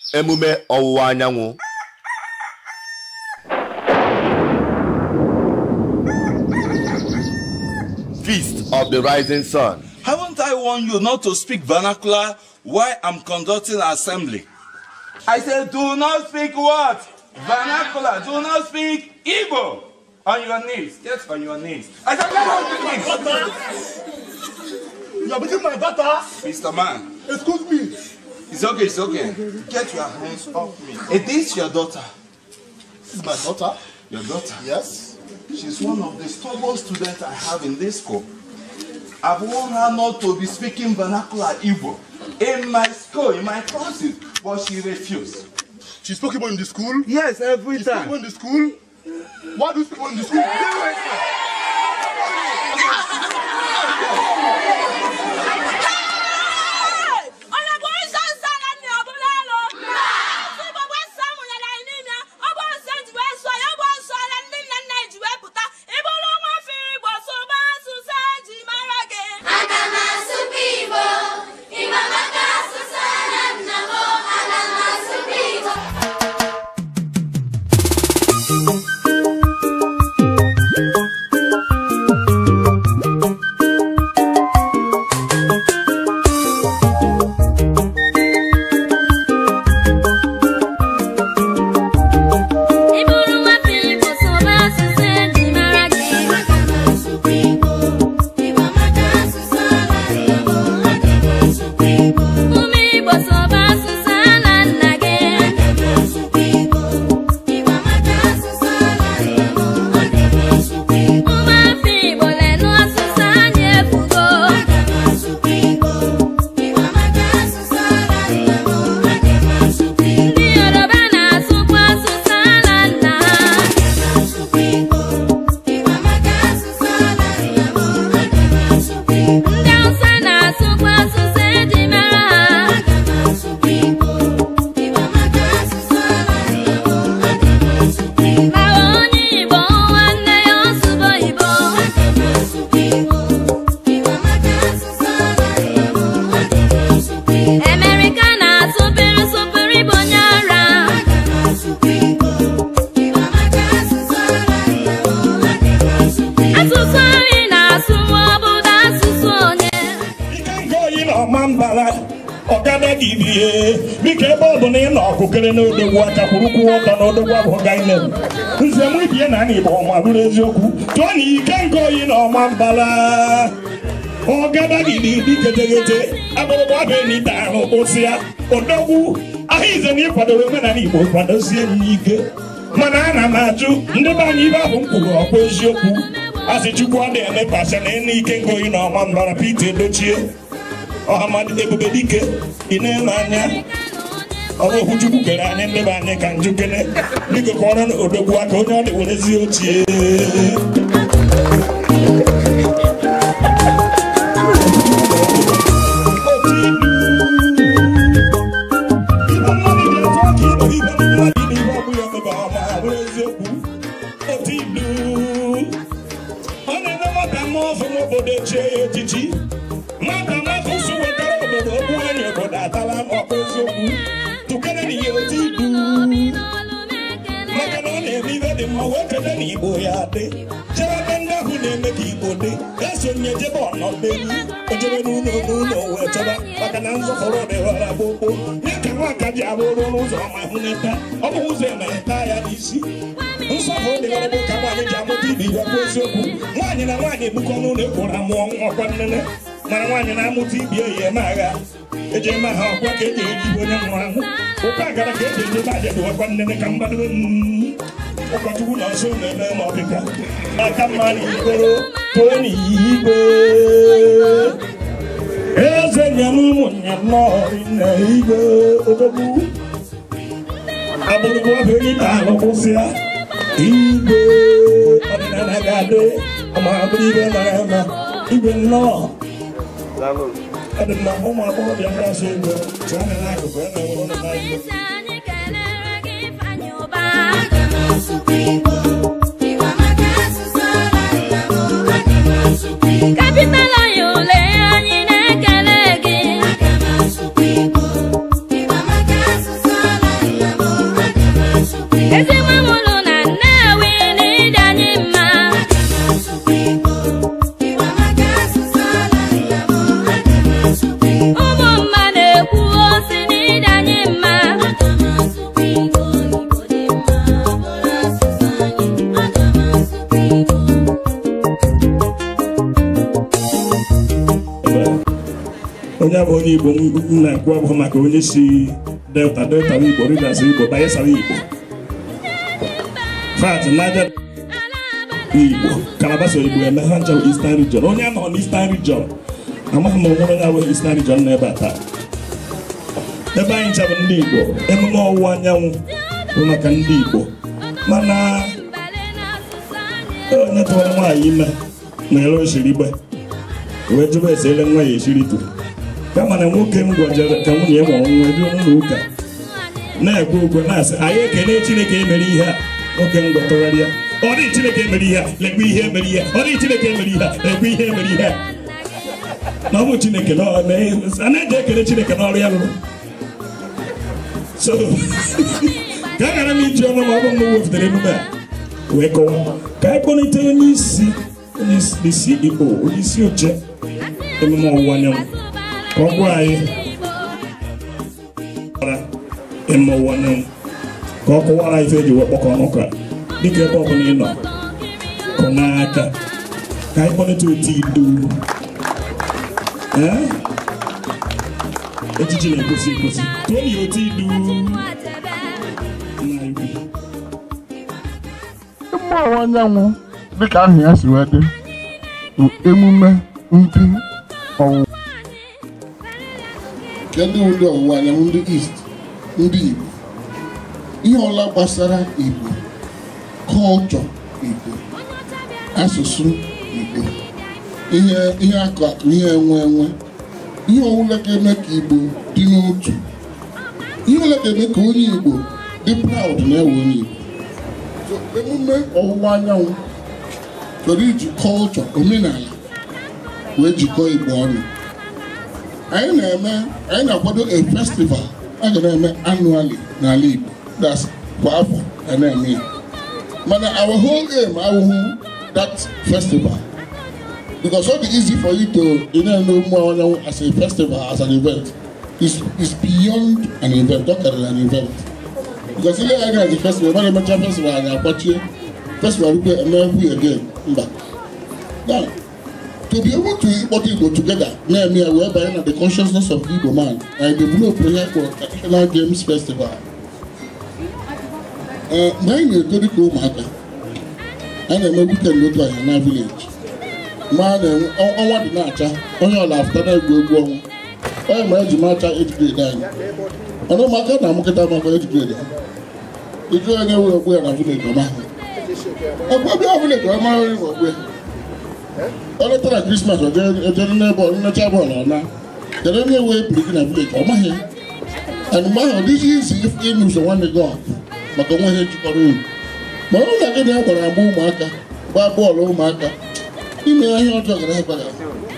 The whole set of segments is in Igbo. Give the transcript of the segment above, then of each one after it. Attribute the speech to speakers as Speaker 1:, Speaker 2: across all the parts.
Speaker 1: emume ọwụwa anyanwụ feast of the rising sun
Speaker 2: Haven't I warned you not to speak vernacular while I'm conducting assembly? I said, do not speak what? Vernacular. Do not speak Igbo. On your knees. Get on your knees. I said, get on your knees.
Speaker 3: You are beating my daughter.
Speaker 2: Mr. Man,
Speaker 3: Excuse me.
Speaker 2: it's okay, it's okay. Get your hands off me. Is this your daughter?
Speaker 3: This is my daughter.
Speaker 2: Your daughter?
Speaker 3: Yes.
Speaker 2: She's one of the stubborn students I have in this school. I've warned her not to be speaking vernacular Igbo in my school, in my classes, but she refused.
Speaker 3: She spoke Igbo in the school.
Speaker 2: Yes, every
Speaker 3: She spoke Igbo in the school. Why do you speak Igbo in the school?
Speaker 4: onye bụ nsọ nsọ na nne ọbụla elu asị igbo bụ nsọ mụnyere anyị n'ime ya ọ bụ nsọ ji wee sụọ ya ọ bụ nsọ na ndị nna nna anyị ji wee pụta ịbụrụ nwa afọ igbo sụba asụsụ eji mara gị
Speaker 5: Aga m asụkwa Igbo, Igbo maka asụsụ ala nna m, aga m asụkwa Igbo.
Speaker 4: ịbụrụ nwa afọ igbo sụba asụsụ eji mara gị
Speaker 5: Aga m asụkwa Igbo, Igbo maka asụsụ ala nna m, aga m asụkwa Igbo.
Speaker 4: ụmụ igbo sụba asụsụ ala nna gị
Speaker 5: Aga m asụkwa Igbo, Igbo maka asụsụ ala nna m, aga m asụkwa Igbo.
Speaker 4: ụmụ afọ igbo lenụ asụsụ anyị efugo
Speaker 5: Aga m asụkwa Igbo, Igbo maka asụsụ ala nna m, aga m asụkwa Igbo.
Speaker 4: ndị yoruba na-asụkwa asụsụ ala nna ha
Speaker 5: asụkwa Igbo, Igbo maka asụsụ ala nna m, aga m asụkwa Igbo.
Speaker 4: ndị hausa na-asụkwa asụsụ eji mara ha
Speaker 5: Aga m asụkwa Igbo, Igbo maka asụsụ ala nna m, aga m asụkwa Igbo.
Speaker 4: ma onye igbo nwanne ya ọsụbo igbo
Speaker 5: Aga m asụkwa Igbo, Igbo maka asụsụ ala nna m, aga m asụkwa Igbo.
Speaker 4: emerika na-asụpịrị sụpịrị bụ onye ara
Speaker 5: Aga m asụkwa Igbo, Igbo maka asụsụ ala nna m, aga m asụkwa Igbo.
Speaker 4: asụsụ anyị na-asụ ma ọ bụ na asụsụ onye
Speaker 6: ike nke oyi na ọma mbara ọgada gị bie biko ebe ọ bụ na ị nọ ọkụkere n'odogwu aka kwurukwu ọtọ n'odogwu abụ gainem nze m ibie na ana igbo ọma bụrụ eziokwu tụọ na ike nke oyi na ọma mbara ọgada gị dị dị getegete abụrụgba bụ enyi ahụ kpụsị ya odogwu ahụ ize na ịkwadoro omenala igbo kwadozie m ike mana ana m ajụ ndị be anyị ibe ahụ m kwuru ọkwa eziokwu asị chukwu ọ na-eme pasha na enu ike nke oyi na ọma mbara Pete edochie ọhamadi ebube dike ị na-eme anya ọrụ okwu chukwu kere anyị ndị be anyị ka njukene biko kọrọ na odogwu aka onye ọ dị werezi ochie Igbo mmadụ dị otu aka ibe ibe mmadụ ibe ibe ọbụ ya mebe ọma bụrụ eziokwu otu ilu ọ na-eme nwata mmụọ ọzọ n'obodo echie ya echichi nwata mmafọ so wetara obodo okwu anyị obodo atala n'ọkpụ eziokwu tụkere na ihe otu ilu maka na ọ na-eme ibe dị mma wee kele na igbo ya dị jebe ebe ndị ahụ na-eme ka igbo dị esonye jebe ọnọdelu ojebe n'ụlọ n'ụlọ wee chọba maka na nzọfọrọ dịghara gbogbo ya ka nwaka ji abụrụ n'ụzọ ma hụ n'eta ọ bụ ụzọ emereta ya n'isi nsọfụrụ dịghara bụ ka nwaanyị ji amụta ibe igwe bụ eziokwu nwaanyị na nwaanyị ebukọ n'ụlọ ekworo amụọ nwa ọkwa nnene mana nwaanyị na-amụta ibi eyi eme agha eji eme ha ọkwa ka eji eri onye nwụrụ anwụ ụkwa agara ka eji eje baje dụwakwa nnene ka mgbadobe ụkọchukwu na nso na-eme ma ọ dịka aka mma na ikoro too n'igwe eze nye m ụmụnye nnọọ na igwe odogwu agbụrụgbu ọbụ onye na-alụ kwụsịa igwe ọdịnala ga-adị ọma bụrụ ibe mara ama igwe nnọọ ọ dị mma ụmụ agbọghọbịa ndị asụ igwe tụọ anya n'akụkụ ya na ụlọ na igwe
Speaker 4: isi anyị kelere gị ifeanyị ụba
Speaker 5: Aga m asụkwa Igbo, Igbo maka asụsụ ala nna m, aga m asụkwa Igbo.
Speaker 4: kapital anyị ule anyị na-ekele gị
Speaker 5: Aga m asụkwa Igbo, Igbo maka asụsụ ala
Speaker 6: onye abụ onye igbo m na-ekwu abụghị maka onye si delta delta bụ igbo rivers igbo bayelsa bụ igbo fat naja igbo kalabasa igbo eme ha ncha bụ eastern region onye anọ n'eastern region amaghị m onwere onye abụghị eastern region nọ ebe a taa ebe anyị ncha bụ ndị igbo emume ọwụwa anyanwụ bụ maka ndị igbo mana onye tụwara nwaanyị ime na-ere osiri igbe wee jụba ese ele nwa ya esiri tu kama na nwoke m gwajere ka nwunye ya mụrụ nwa ebi n'ụlọ ụka na-ekwe ukwe na-asị anyị ekene chineke emere ihe a nwoke m gwatọgharịa ọ dịghị chineke emere ihe a lekwe ihe emere ihe a ọ dịghị chineke emere ihe a lekwe ihe emere ihe a na ọ bụ chineke na ọ na- a na-eji ekele chineke n'ọrụ ya rụrụ so ka a gara m iji ọnụ ma ọ bụ m wepụtara emume a wee kọwa ka anyị kpọlite onye isi onye isi igbo onye isi oche emume ọwụwa anyanwụ ka ọ gwa anyị gbara emume ọwụwa anyanwụ ka ọ kọwara anyị ife eji wee kpọkọ ọnụ ka dịka ebe ọbụla ị nọ kọ n'aka ka anyị kpọlite otu idu Ee? echichi na-egosi egosi tụọ ya otu idu nna igwe
Speaker 3: Emume ọwụwa anyanwụ dịka ahụ ya si wee dị bụ emume ndị ọwụwa nke ndị ndị ọwụwa anyanwụ ndị East ndị Igbo ihe ọla gbasara Igbo kọlchọ Igbo asụsụ Igbo ihe ihe akụ akụ ihe enwe enwe ihe ọbụla ga-eme ka Igbo dị n'otu ihe ọbụla ga-eme ka onye Igbo dị proud na-ewe onye Igbo So, emume ọwụwa anyanwụ chọrọ iji kọlchọ omenala wee jikọọ Igbo ọnụ anyị na-eme anyị na-akwado a festival a ga na-eme annually n'ala Igbo that's kwa afọ a na-eme ya mana our whole aim awụhụ that festival because ọ dị easy for you to ị na-eme emume ọwụwa anyanwụ as a festival as an event is is beyond an event ọ karịrị an event because ile anya as a festival mana emecha festival anyị akwachie festival rukwe emeghu again mba now to be able to ịkpọta igbo together na-eme ya wee banye na the consciousness of the igbo man and develop ihe for traditional games festival ee mgbe anyị na-eto dịka ụmụaka a na-eme weekend otu anya na village ma a na-enwe ọnwa dị na-acha onye ọla afụta na-egwu egwu ọnwa onye ma eji macha age grade anyị ọnụ ụmụaka na-amụkịta maka age grade ha ike onye were ogbu ya na village ọma ọgba bịa village ọma onye nwe ogbu ya ọ letara krismas ojere n'ebe nnecha bọọlụ ọna kedu onye wee biri gị na village ọ maghị and mgbe ahụ ọ dịghị izi ịnụso nwanne gị ọgụ maka onwe ihe jikọrọ unu ma ọ na gị na ya gwara agba ụmụaka gbaa bọọlụ ụmụaka ime ihe ọjọọ gara agba ya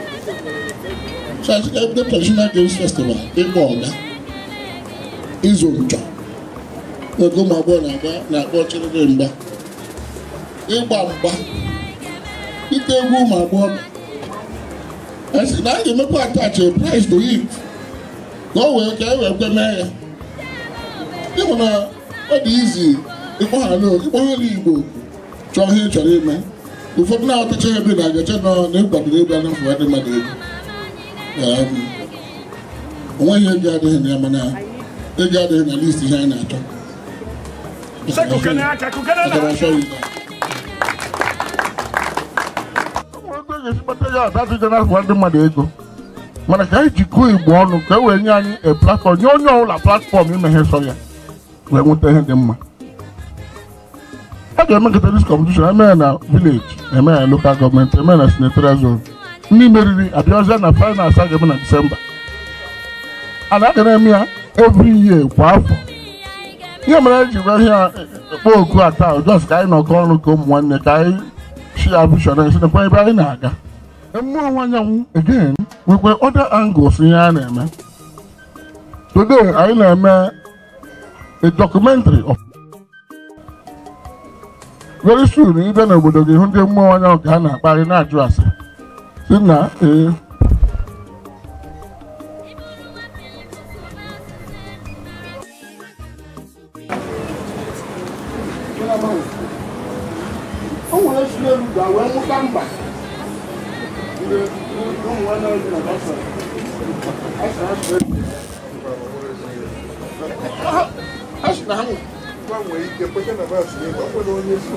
Speaker 3: ebe traditional games festival ịkpọ ọga ịzụ nchọ oge ụmụ agbọghọ na-agba na-akpọ ọchịrịrị mgba ịgba mgba ite egwu ụmụ agbọghọ esi na a ga-emekwa attach a price to it ka ọ wee ka e wee kwe mee ya ịhụ na ọ dị izi ịkpọghala ịkpọghala igbo chọọ ihe ị chọrọ ime ụfọdụ na-atacha ebe na agacha nọ na ịkwadoro ebe a na-afụ ndị mmadụ ego onweghị ego adịghị na ya mana ego adịghị na list ihe anyị na-achọ Agara achọ ya ego. ga-esi kpata ya ada adịghị na-afụ ndị mmadụ ego mana ka anyị jikọọ igbo ọnụ ka e wee nye anyị a platform nye onye ọbụla platform imeghe sọ ya wee nweta ihe dị mma a ga-emekọta dis competition eme ya na village eme ya na local gọọmenti eme ya na senatorial zone ndị meriri abịazie na finals a ga-eme na disemba a na-aga na-eme ya every year kwa afọ ihe mere anyị ji gwa ihe a ekpo oku a taa jos ka anyị nọkọ ọnụ ka ụmụ nwanne ka anyị share vision anyị sinekwa ebe anyị na-aga emume ọnwa anyanwụ again nwekwa other angles ihe a na-eme today anyị na-eme a documentary of very soon ịbịa n'obodo gị hụ ndị emume ọnwa anyanwụ ka ha na-akparị na-ajụ ase si na ee o nwere si n'elu ga wee mụta mba ndị ụmụ a sị na ha gbanwee ike kweta na bas na ego ọkwere onye si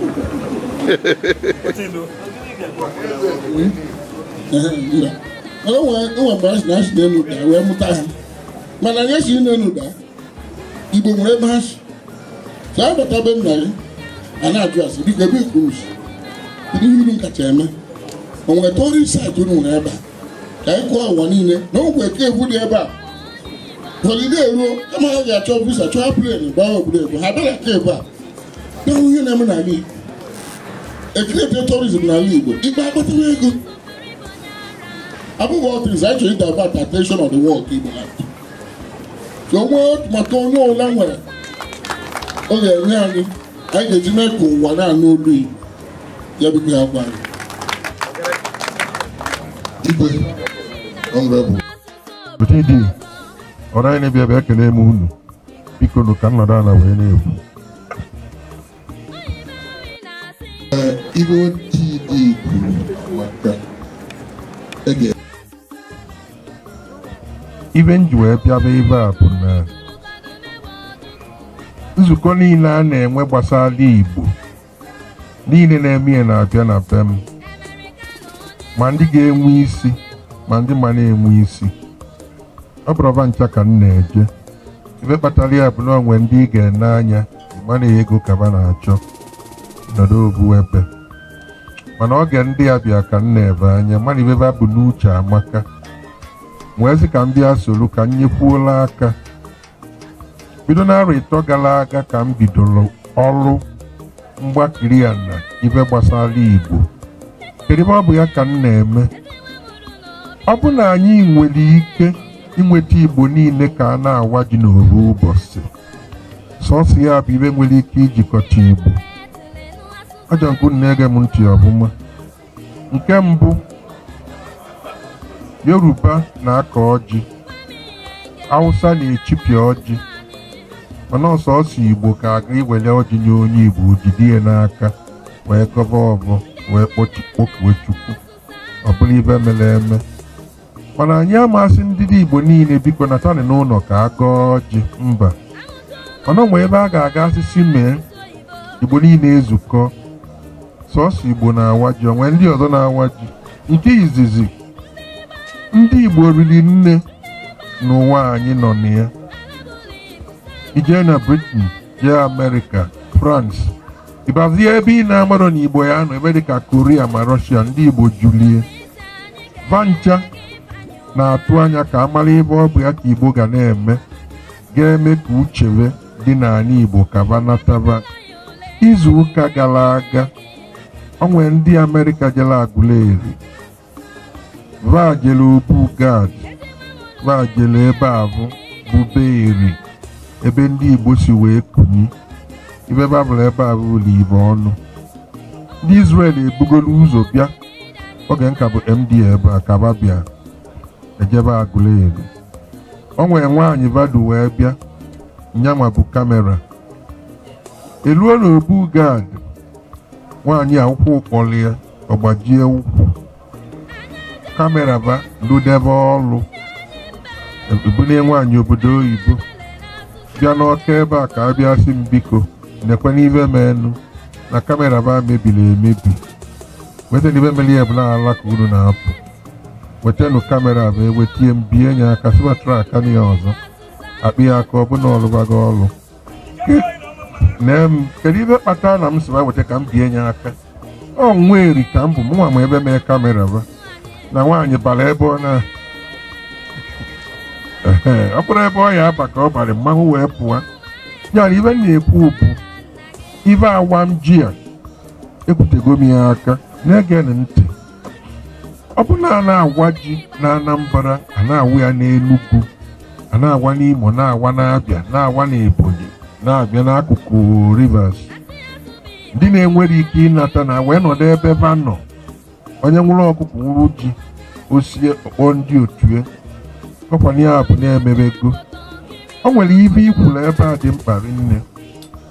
Speaker 3: n'elu enwe mgbe a sị na ha si n'elu daa wee mụta ha mana anyị si n'elu daa igbo nwere ebe ha si saa abata be nna gị a na-ajụ asị biko ebe ikpuru si kedu ihe unu kacha eme o nwere tori saịtị unu nwere ebe a ka anyị kụọ ụwa niile na ogwe eke egwu dị ebe a họlide eruo kama ha ga-achọ visa chọọ plen gbaa obodo ego ha bịara ka ebe a na-ahụ ihe na-eme n'ala igbo ekirete tourism n'ala igbo igbe akpatara ego abụghị all things anyị chọrọ divert attention of the world ka igbo land so nwee atụmatụ onye ọbụla nwere ọ ga-enye anyị anyị ga-eji mee ka ụwa na-anụ olu igbo ya biko ya gwa anyị igwe honorable
Speaker 7: Chidi, ọrụ anyị na-ebịa bịa ekele m unu biko nụ ka nnọdụ ala wee na-ekwu
Speaker 3: ibe Chidi kwuru maka ege
Speaker 7: ibe m ji wee bịaba ebe a bụ na nzukọ niile a na-enwe gbasara Igbo niile na-eme ihe na-abịa na be m ma ndị ga-enwe isi ma ndị ma na-enwe isi ọ bụrụ ọba ncha ka m na-eje ebe kpatara ya bụ na onwe ndị ị ga-ene anya mana ego ka ba na-achọ nọdụ obu ebe mana oge ndị a bịa ka m na-ebe anya mana ibe ba bụ n'uche amaka wee sị ka m bịa soro ka m nyekwuola aka bido n'arọ ịtọ gara aga ka m bidoro ọrụ mgbakiri ya na ibe gbasara Igbo kedu ebe ọ bụ ya ka m na-eme ọ bụ na anyị nwere ike inweta Igbo niile ka a na-awa ji n'oru ụbọchị sọsọ ya bụ ibe nwere ike ijikọta Igbo ajọ nke unu na-ege m ntị ọfụma nke mbụ Yoruba na-akọ ọjị Hausa na-echipịa ọjị mana ọsọsọ Igbo ka aga iwere ọjị nye onye Igbo jide ya n'aka wee gọba ọbọ wee kpọkuwe Chukwu ọ bụrụ ibe mere eme mana anyị amasị ndị Igbo niile biko natani n'ụlọ ka a gọọ ọjị mba mana ọ nwere ebe a ga-aga asịsị mee Igbo niile ezukọ sọsọ Igbo na-awa ji onwe ndị ọzọ na-awa ji nke izizi ndị Igbo riri nne n'ụwa anyị nọ na ya ijee na Britain jee Amerịka France ịbazie ebe ị na-amarọ na Igbo ya nọ ebe dịka Korea ma Russia ndị Igbo julie vancha na-atụ anya ka amara ebe ọ bụ ya ka Igbo ga na-eme ga-eme ka uchebe dị n'ala Igbo ka banataba izu ụka gara aga o nwere ndị Amerịka jere Aguleri va jere obu gad va jere ebe abụ bụ beeri ebe ndị Igbo si wee kuni ibe babụl ebe a bụ ụlọ Igbo ọnụ ndị Israel ebugoro ụzọ bịa oge nka bụ MD ebe a ka ba bịa ejebe Aguleri o nwere nwaanyị vadu wee bịa nyanwa bụ kamera eluo na obu gad nwaanyị a ụkwụ kpọrọ ya ọgbajie ụkwụ kamera ba ludebe ọlụ ebunye nwaanyị obodo oyibo bịa n'ọka ebe a ka a bịa sị m biko nekwe n'ibe menu na kamera ba mebiri emebi weta n'ibe mere ya bụ na ala ka unu na-apụ wetanụ kamera bụ ewetie m bie nye aka sibatara aka na ya ọzọ akpị ya aka ọ bụ na ọlụbago ọlụ nee m kedu ibe kpatara na m si weta ka m bie nye aka ọ nwa eri ka m bụ mụnwa ma ebe mee kamera ba na nwaanyị bara ebe ọ na Ehe, ọ bụrụ ebe ọ ya aba ka ọ bara mmanwụ wee pụọ ya na ibe m na-ekwu bụ ibe awa m ji a ekwutego m ya aka na-ege n ntị ọ bụ na a na-awa ji na Anambra a na-awụ ya n'Enugu a na-awa n'Imo na-awa n'Abịa na-awa n'Ebonyi na-abịa n'akụkụ Rivers ndị na-enwere ike ịnata na wee nọdụ ebe ebe a nọ onye nwụrụ ọkụkọ nwụrụ ji osie ọkpọ ndị otue ọkwanye ya bụ na-emebego o nwere ibe ikwuru ebe a dị mkpa rinne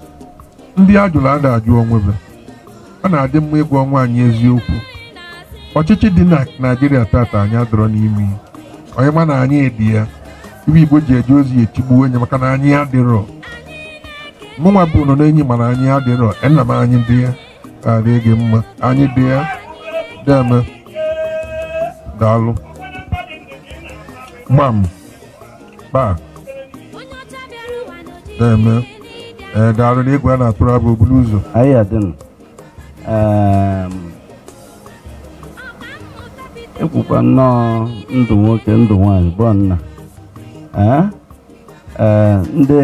Speaker 7: ndị a jụrụ ada ajụ onwebe ọ na-adị mma ịgwa nwaanyị eziokwu ọchịchị dị na naijiria tata anyị adọrọ n'ime ya. onye ma na anyị edi ya ibe igbo ji eje ozi etigbuo onye maka na anyị adịrọ mụnwa bụ nọ n'enyi mana anyị adịrọ nna m anyị dị ya adịghị gị mma anyị dị ya deme daalụ gbam kpa deme ee daalụ na egwu a na-atụrụ abụ obulu ụzọ
Speaker 8: anyị adịnụ ekwukwa nnọọ ndụ nwoke ndụ nwanyị bụ nna Ee, ee, ndị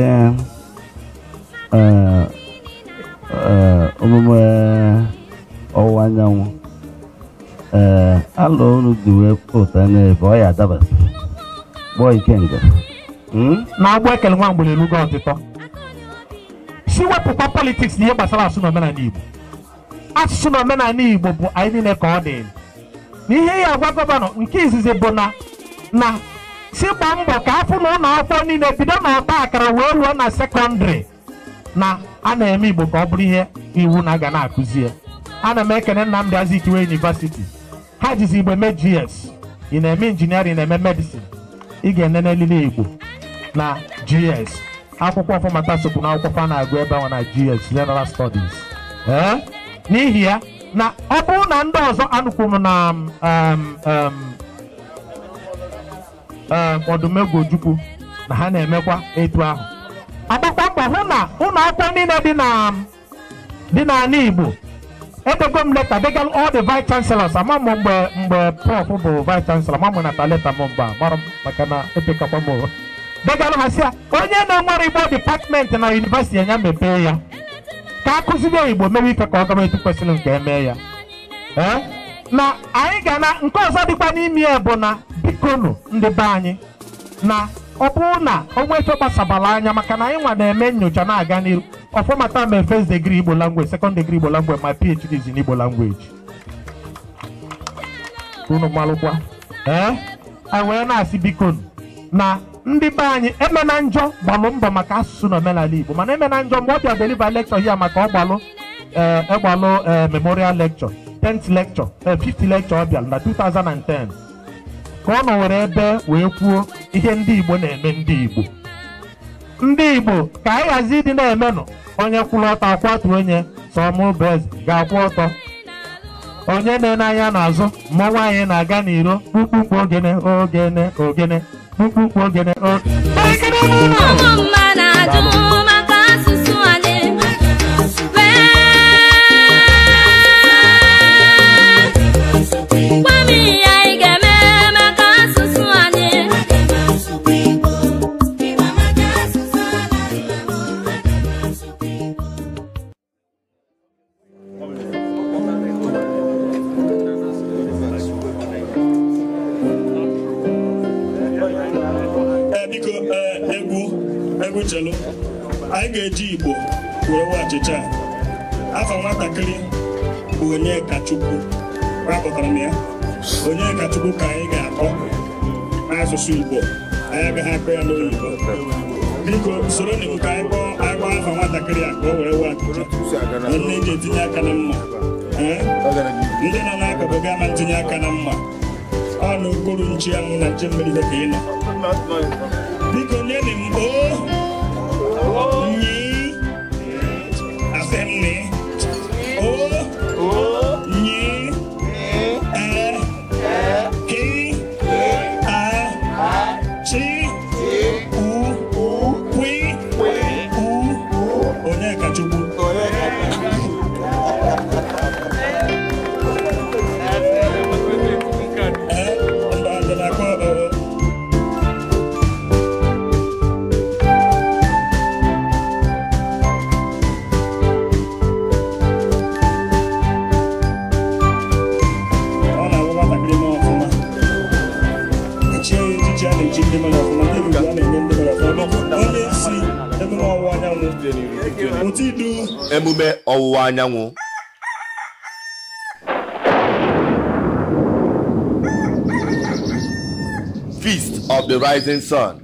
Speaker 8: ee, ee, omume ọwụwa anyanwụ ee alụ unu ji wee pụta n'ebe ọ ya adaba gbọọ ikenga Hmm?
Speaker 9: na-agba ekele nwa mgbere elugo ọtịtọ si wepụkwa politiks na ihe gbasara asụsụ na omenala igbo asụsụ na omenala igbo bụ anyị niile ka ọ dị na ihe ya agwa gọvanọ nke izizi bụ na na si gbaa mbọ ka afụ na ụlọ akwụkwọ niile bido na ọta akara wee ruo na sekọndịrị na a na-eme igbo ka ọ bụrụ ihe iwu na-aga na-akụzi ya ana m ekene Nnamdị Azikiwe University ha jizi igbo eme gs ị na-eme injiniarịn ị na-eme medicine ị ga-enene elili igbo na gs akwụkwọ fọmata sokwu na akwụkwọ fa na-agụ ebe ahụ na gs general studies ee n'ihi ya na ọ bụrụ na ndị ọzọ anụkwuru na um, um, um, ọdụmegwu ojukwu na ha na-emekwa etu ahụ agbakwa mbọ hụ na ụlọ akwụkwọ niile dị na dị n'ala igbo edego m leta degal all the vice chancellors ama m mgbe mgbe prof bụ vice chancellor ma m nata leta m mgbe a mara m maka na epekakwa m ụwa degalụ ha sị ya onye na-enwere igbo dipatmenti na yunivesiti ya mepee ya ka akụziri igbo mewe ife ka ọ gaba etu kwesịrị nke emee ya ee na anyị ga na nke ọzọ dịkwa n'ime ya bụ na bikonu ndị be anyị na ọ bụrụ na onwe efe gbasabala anya maka na anyị nwa na-eme nyocha na-aga n'iru ọfọmata ma first degree igbo language second degree igbo language my phd is in igbo language unu malụkwa ee anyị wee na-asị bikonu na ndị be anyị emena njọ gbalụ mbọ maka asụsụ na omenala igbo mana emena njọ mgbe ọ bịa deliver lecture ya maka ọ gbalụ ee ịgbalụ ee memorial lecture 10th lecture ee 50 lecture ọ bịara na 2010 ka ọ nọ were ebe wee kwuo ihe ndị igbo na-eme ndị igbo ndị igbo ka anyị ghazi ịdị na-emenụ onye kwụrụ ọtọ akwatu onye sọmụbụ eze ga-akwụ ọtọ onye na-ene anya n'azụ mmọnwụ anyị na-aga n'iro kpukpukpu ogene ogene ogene kpukpukpu ogene ogene
Speaker 4: Ụmụ mma na-ajụ maka asụsụ anyị. Wee gwa m ihe anyị ga-eme maka asụsụ anyị.
Speaker 6: Ee, biko ee, egwu egwu chelu anyị ga-eji igbo were nwe achịcha a. afọ nwatakịrị bụ onye kachukwu rapụtara m ya onye kachukwu ka anyị ga-akpọ n'asụsụ igbo anyị agaghị akpọ ya n'oyibo biko soro n'iwu ka anyị kpọọ anyị kpọọ afọ nwatakịrị a ka o were nwe achịcha nne eji etinye aka na mma Ee? ndị nọ n'akụkụ ga-ama ntinye aka na mma ọ na okporo nchi anwụ na nche mmiri ka ị nọ biko nyenụ m o nyi asị m nị o nyi e ki a chi u kwi u onye kachukwu ee mba ndị na-akpọ ọ ọ na-awụ nwatakịrị mee ọfụma echie ya echichi a na-echi ndị mmadụ ọfụma ndị Igbo a na-enye ndị mmadụ ọfụma onye si emume ọwụwa anyanwụ otu idu
Speaker 1: emume ọwụwa anyanwụ feast of the rising sun